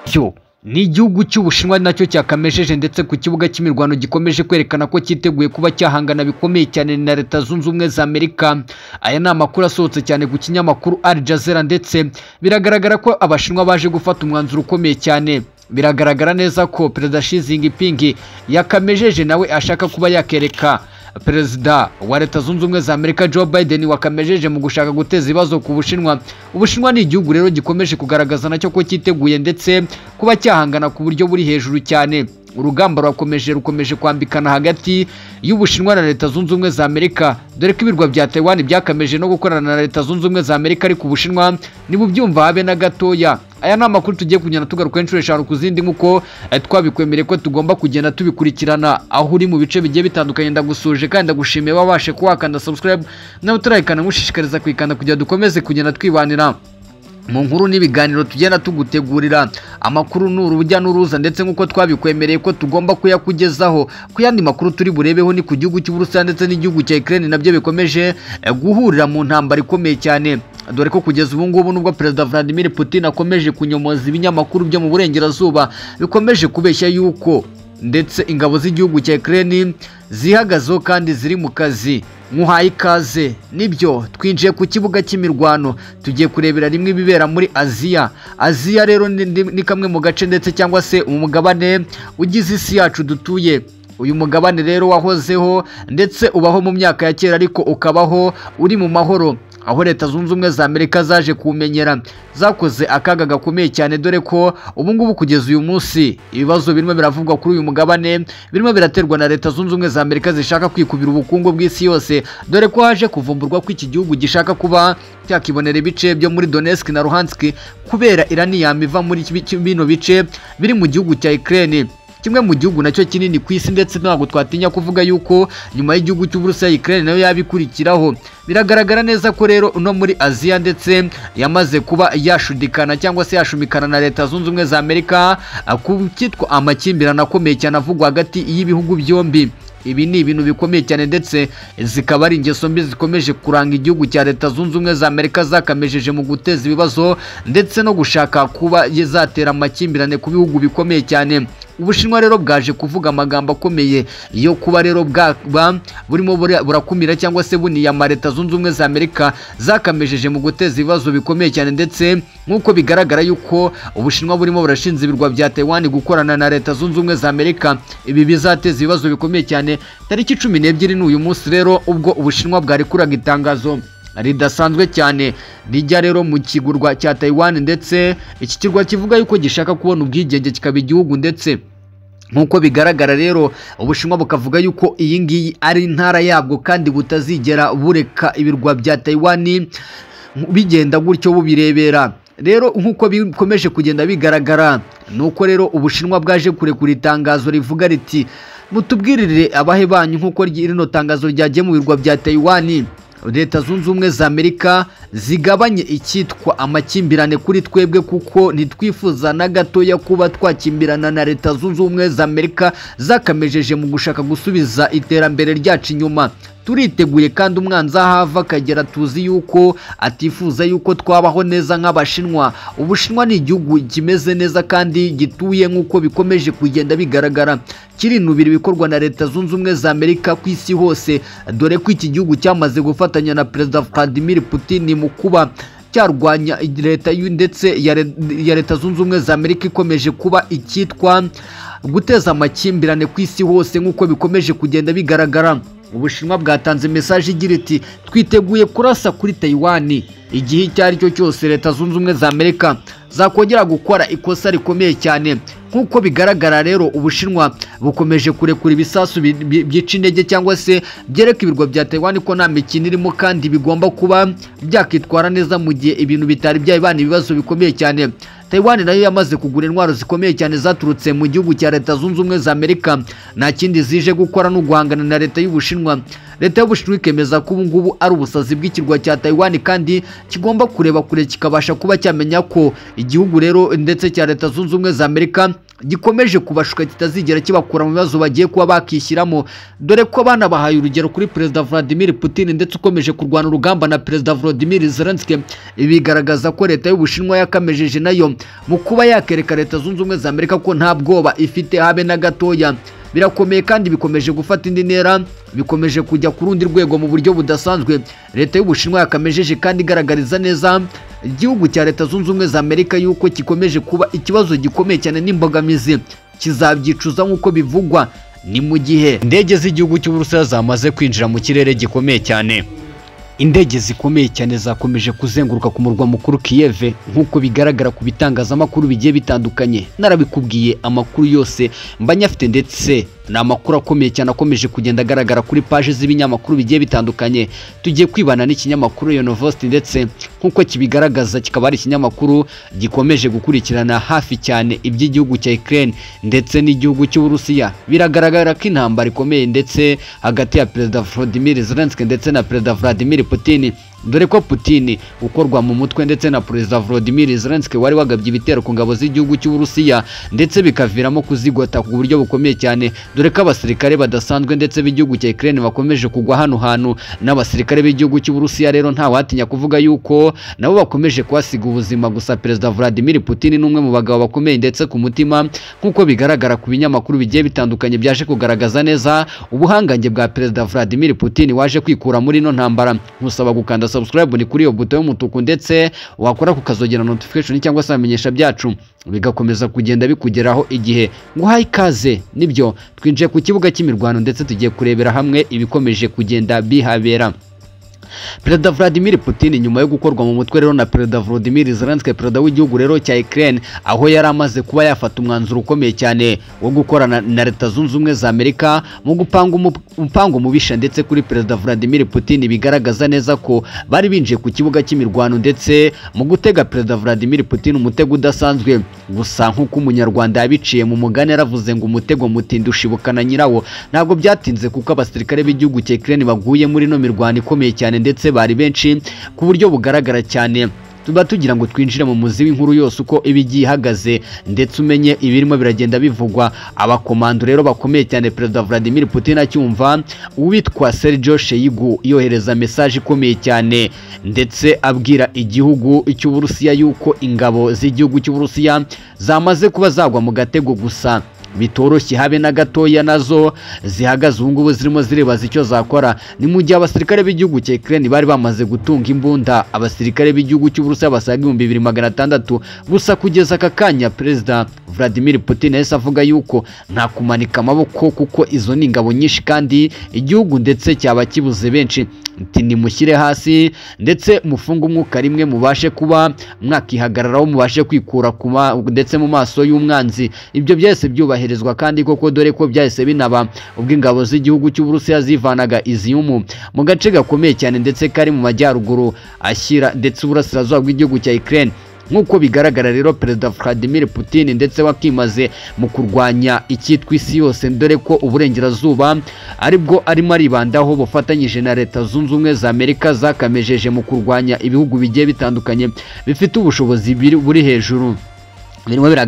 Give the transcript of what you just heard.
byo ni igihugu cy'Ubushinwa ari nacyo cyakamejeje ndetse ku kibuga cy'imirwano gikomeje kwerekana ko cyiteguye kuba cyahangana bikomeye cyane na Leta Zunze Ubumwe za Amerika aya ni amakuru asohotse cyane ku kinyamakuru Al Jazeera ndetse biragaragara ko Abashinwa baje gufata umwanzuro ukomeye cyane biragaragara neza ko Perezida Xi Jinping yakamejeje nawe ashaka kuba yakereka perezida wa leta zunze ubumwe za amerika joe biden wakamejeje mu gushaka guteza ibibazo ku bushinwa ubushinwa ni igihugu rero gikomeje kugaragaza nacyo ko cyiteguye ndetse kuba cyahangana ku buryo buri hejuru cyane urugamba rurakomeje rukomeje kwambikana hagati y'ubushinwa na leta zunze ubumwe za amerika dore ko ibirwa bya taiwan byakameje no gukorana na leta zunze ubumwe za amerika ariko ubushinwa ntibubyumva habe na gatoya aya ni amakuru tugiye kugenda tugaruka inshuro eshanu ku zindi nk'uko twabikwemereye ko tugomba kugenda tubikurikirana aho uri mu bice bigiye bitandukanye ndagusuje kandi ndagushimiye wabashe kuwakanda subscribe nawe utarayikana nkushishikariza kuyikanda kugira dukomeze kugenda twibanira mu nkuru n'ibiganiro tugenda tugutegurira amakuru ni urujya n'uruza ndetse nk'uko twabikwemereye ko tugomba kuyakugezaho ku yandi makuru turi burebeho ni ku gihugu cy'uburusiya ndetse n'igihugu cya Ukraine nabyo bikomeje guhurira mu ntambara ikomeye cyane dore ko kugeza ubu ngubu nubwo perezida Vladimir Putin akomeje kunyomoza ibinyamakuru byo mu burengerazuba bikomeje kubeshya yuko ndetse ingabo z'igihugu cya Ukraine zihagazeho kandi ziri mu kazi nkuhaye ikaze nibyo twinjiye ku kibuga cy'imirwano tugiye kurebera rimwe ibibera muri aziya aziya rero ni kamwe mu gace ndetse cyangwa se umugabane ugize isi yacu dutuye uyu mugabane rero wahozeho ndetse ubaho mu myaka ya kera ariko ukabaho uri mu mahoro aho leta zunze ubumwe za amerika zaje kuwumenyera zakoze akaga gakomeye cyane dore ko ubu ngubu kugeza uyu munsi ibibazo birimo biravugwa kuri uyu mugabane birimo biraterwa na leta zunze ubumwe za amerika zishaka kwikubira ubukungu bw'isi yose dore ko haje kuvumburwa ko iki gihugu gishaka kuba cyakibonera ibice byo muri donetsk na luhansk kubera iraniyama iva muri bino bice biri mu gihugu cya ukraine kimwe mu gihugu nacyo kinini ku isi ndetse ntabwo twatinya kuvuga yuko nyuma y'igihugu cy'uburusiya Ukraine nayo yabikurikiraho biragaragara neza ko rero uno muri Aziya ndetse yamaze kuba yashudikana cyangwa se yashumikana na leta zunze ubumwe za Amerika ku cyitwa amakimbirane akomeye cyane avugwa hagati y'ibihugu byombi ibi ni ibintu bikomeye cyane ndetse zikaba ari ingeso mbi zikomeje kuranga igihugu cya leta zunze ubumwe za amerika zakamejeje mu guteza ibibazo ndetse no gushaka kuba zatera amakimbirane ku bihugu bikomeye cyane ubushinwa rero bwaje kuvuga amagambo akomeye yo kuba rero bwaba burimo burakumira cyangwa se buniyama leta zunze ubumwe za amerika zakamejeje mu guteza ibibazo bikomeye cyane ndetse nk'uko bigaragara yuko ubushinwa burimo burashinze ibirwa bya taiwan gukorana na leta zunze ubumwe za amerika ibi bizateza ibibazo bikomeye cyane tariki cumi n'ebyiri ni uyu munsi rero ubwo ubushinwa bwarikuraga itangazo ridasanzwe cyane rijya rero mu kigurwa cya Taiwan ndetse iki kirwa kivuga yuko gishaka kubona ubwigenge kikaba igihugu ndetse nk'uko bigaragara rero ubushinwa bukavuga yuko iyi ngiyi ari intara yabwo kandi butazigera bureka ibirwa bya Taiwan bigenda gutyo bubirebera rero nk'uko bikomeje kugenda bigaragara ni uko rero ubushinwa bwaje kurekura itangazo rivuga riti mutubwirire abahe banyu nk'uko rino tangazo ryagiye mu birwa bya Taiwan leta zunze ubumwe za amerika zigabanye icyitwa amakimbirane kuri twebwe kuko ntitwifuza na gatoya kuba twakimbirana na leta zunze ubumwe za amerika zakamejeje mu gushaka gusubiza iterambere ryacu inyuma turiteguye kandi umwanzi ahava akagera tuzi yuko atifuza yuko twabaho neza nk'abashinwa ubushinwa ni igihugu kimeze neza kandi gituye nk'uko bikomeje kugenda bigaragara kirinubira ibikorwa na leta zunze ubumwe za amerika ku isi hose dore ko iki gihugu cyamaze gufatanya na perezida vladimir putin mu kuba cyarwanya leta ndetse ya leta zunze ubumwe za amerika ikomeje kuba icyitwa guteza amakimbirane ku isi hose nk'uko bikomeje kugenda bigaragara ubushinwa bwatanze mesaje igira iti twiteguye kurasa kuri Taiwan igihe icyo ari cyo cyose leta zunze ubumwe za amerika zakongera gukora ikosa rikomeye cyane nk'uko bigaragara rero ubushinwa bukomeje kurekura ibisasu byica intege cyangwa se byereka ibirwa bya Taiwan ko nta mikino irimo kandi bigomba kuba byakitwara neza mu gihe ibintu bitari byabana ibibazo bikomeye cyane Taiwan nayo yamaze kugura intwaro zikomeye cyane zaturutse mu gihugu cya leta zunze ubumwe za Amerika nta kindi zije gukora no guhangana na leta y'Ubushinwa leta y'Ubushinwa ikemeza ko ubu ngubu ari ubusazi bw'ikirwa cya Taiwan kandi kigomba kureba kure kikabasha kuba cyamenya ko igihugu rero ndetse cya leta zunze ubumwe za Amerika gikomeje kubashuka kitazigera kibakura mu bibazo bagiye kuba bakishyiramo dore ko abana bahaye urugero kuri perezida Vladimir Putin ndetse ukomeje kurwana urugamba na perezida Volodymyr Zelensky ibi bigaragaza ko leta y'Ubushinwa yakamejeje nayo mu kuba yakereka leta zunze ubumwe za Amerika ko nta bwoba ifite habe na gatoya birakomeye kandi bikomeje gufata indi ntera bikomeje kujya ku rundi rwego mu buryo budasanzwe leta y'ubushinwa yakamejeje kandi igaragariza neza igihugu cya leta zunze ubumwe za amerika yuko gikomeje kuba ikibazo gikomeye cyane n'imbogamizi kizabyicuza nk'uko bivugwa ni mu gihe indege z'igihugu cy'uburusiya zamaze kwinjira mu kirere gikomeye cyane indege zikomeye cyane zakomeje kuzenguruka ku murwa mukuru Kiev nk'uko bigaragara ku bitangazamakuru bigiye bitandukanye narabikubwiye amakuru yose mba nyafite ndetse ni amakuru akomeye cyane akomeje kugenda agaragara kuri paje z'ibinyamakuru bigiye bitandukanye tugiye kwibana n'ikinyamakuru Yonovosti ndetse nk'uko kibigaragaza kikaba ari ikinyamakuru gikomeje gukurikirana hafi cyane iby'igihugu cya Ukraine ndetse n'igihugu cy'Uburusiya biragaragara ko intambara ikomeye ndetse hagati ya Perezida Volodymyr Zelensky ndetse na Perezida Vladimir Putin dore ko Putin ukorwa mu mutwe ndetse na Perezida Volodymyr Zelensky wari wagabye ibitero ku ngabo z'igihugu cy'Uburusiya ndetse bikaviramo kuzigota ku buryo bukomeye cyane dore ko abasirikare badasanzwe ndetse b'igihugu cya Ukraine bakomeje kugwa hano hantu n'abasirikare b'igihugu cy'Uburusiya rero ntawatinya kuvuga yuko nabo bakomeje kuhasiga ubuzima gusa Perezida Vladimir Putin ni umwe mu bagabo bakomeye ndetse ku mutima nk'uko bigaragara ku binyamakuru bigiye bitandukanye byaje kugaragaza neza ubuhangange bwa Perezida Vladimir Putin waje kwikura muri ino ntambara nkusaba gukanda subscribe ni kuri iyo buto y'umutuku ndetse wakora ku kazogera notification cyangwa se bamenyesha byacu bigakomeza kugenda bikugeraho igihe nguhaye ikaze nibyo twinjiye ku kibuga cy'imirwano ndetse tugiye kurebera hamwe ibikomeje kugenda bihabera Perezida Vladimir Putin nyuma yo gukorwa mu mutwe rero na Perezida Volodymyr Zelensky perezida w'igihugu rero cya Ukraine aho yari amaze kuba yafata umwanzuro ukomeye cyane wo gukorana na Leta Zunze Ubumwe za Amerika mu gupanga umupango mubisha ndetse kuri Perezida Vladimir Putin bigaragaza neza ko bari binjiye ku kibuga cy'imirwano ndetse mu gutega Perezida Vladimir Putin umutego udasanzwe gusa nk'uko umunyarwanda yabiciye mu mugani yaravuze ngo umutego mutinda ushibukana nyirawo ntabwo byatinze kuko abasirikare b'igihugu cya Ukraine baguye muri ino mirwano ikomeye cyane ndetse bari benshi ku buryo bugaragara cyane tuba tugira ngo twinjire mu muzi w'inkuru yose uko iba igiye ihagaze ndetse umenye ibirimo biragenda bivugwa abakomando rero bakomeye cyane perezida Vladimir Putin acyumva uwitwa Sergio Sheigu yohereza mesaje ikomeye cyane ndetse abwira igihugu cy'Uburusiya yuko ingabo z'igihugu cy'Uburusiya zamaze kuba zagwa mu gatego gusa bitoroshye habe na gatoya nazo zihagaze ubu ngubu zirimo ziribaza icyo zakora ni mu gihe abasirikare b'igihugu cya Ukraine bari bamaze gutunga imbunda abasirikare b'igihugu cy'Uburusiya basaga ibihumbi bibiri magana atandatu gusa kugeza aka kanya perezida Vladimir Putin yahise avuga yuko nta kumanika amaboko kuko izo ni ingabo nyinshi kandi igihugu ndetse cyaba kibuze benshi nimushyire hasi ndetse mufunge umwuka rimwe mubashe kuba mwakihagararaho mubashe kwikura ndetse mu maso y'umwanzi ibyo byose byubahirizwa kandi koko dore ko byahise binaba ubwo ingabo z'igihugu cy'uburusiya zivanaga iziyumu mu gace gakomeye cyane ndetse kari mu majyaruguru ashyira ndetse uburasirazuba bw'igihugu cya Ukraine nk'uko bigaragara rero perezida Vladimir Putin ndetse wakimaze mu kurwanya icyitwa isi yose dore ko uburengerazuba aribwo arimo aribandaho bufatanyije na leta zunze ubumwe za Amerika zakamejeje mu kurwanya ibihugu bigiye bitandukanye bifite ubushobozi buri hejuru birimo